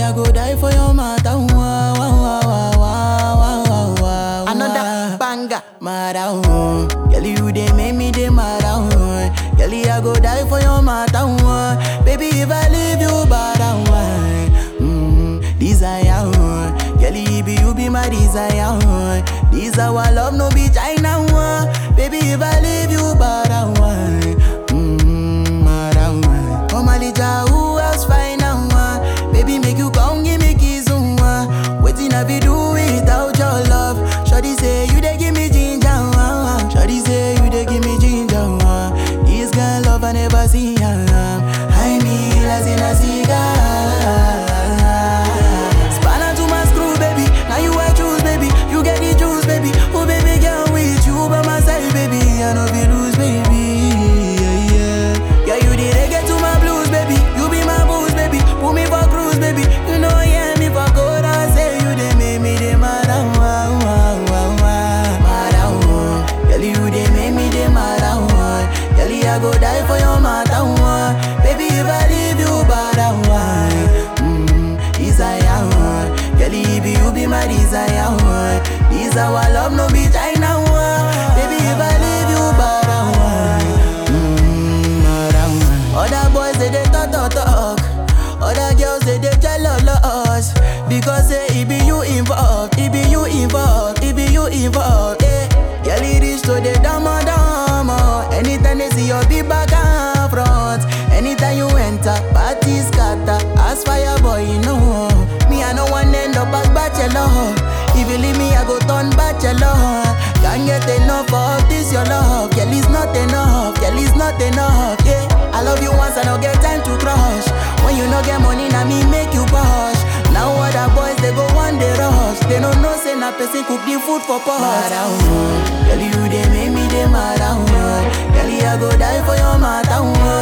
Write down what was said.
I go die for your matter. Wah, wah, wah, wah, wah, wah, wah, wah. Another banger. Mara, oh. Girl, you dey make me dey mara, oh. Girl, I go die for your matter, oh. Baby, if I leave you, bada, oh. Mm, desire, oh. Girl, you be, you be my desire, oh. This our love, no be China, oh. Baby, if I leave you, bada, oh. Mm, mara, oh. Come on, Lija, who else find out, oh. Baby, make you come, give me kiss, oh. Waiting, I be do without your love. Shawty say you dey give me ginger, uh, uh. Shawty say you dey give me ginger, uh. This kind love I never see, uh. I mean, as in a cigar. Spanner to my screw, baby. Now you I choose, baby. You get the juice, baby. Oh, baby, girl, with you by my side, baby. I know be lose, baby. Yeah, yeah. Yeah, you the reggae to my blues, baby. You be my booze, baby. Put me for cruise, baby. You know, yeah, me for good. I say you dey make me dey mad, ah, wah, wah, wah, wah. Mad, ah, wah. Girl, you dey make me dey mad, ah, wah. Girl, I go die for your matter, wah. Baby, if I leave you, bad, ah, wah. Mm, desire, wah. Girl, you be, you be my desire, wah. This our love, no be China, wah. Baby, if I leave you, bad, ah, wah. Mm, mad, ah, wah. Other boys, they dey talk, talk, talk. Other girls, they dey jealous Because say it be you involved, it be you involved, it be you involved, yeah. Girl, it reach to the dama dama. Anytime they see your big back and front, anytime you enter, party scatter. As fire boy, you know. Me, I no one end up as bachelor. If you leave me, I go turn bachelor. Can't get enough of this your love. Girl, it's not enough. Girl, it's not enough. Yeah, I love you once, I don't get time to crush. When you no get money, now me make you push. Now other boys they go one day rush. They don't know say na person cook the food for pot. Mara, oh. Girl, you they make me they mad, oh. Girl, I go die for your matter, oh.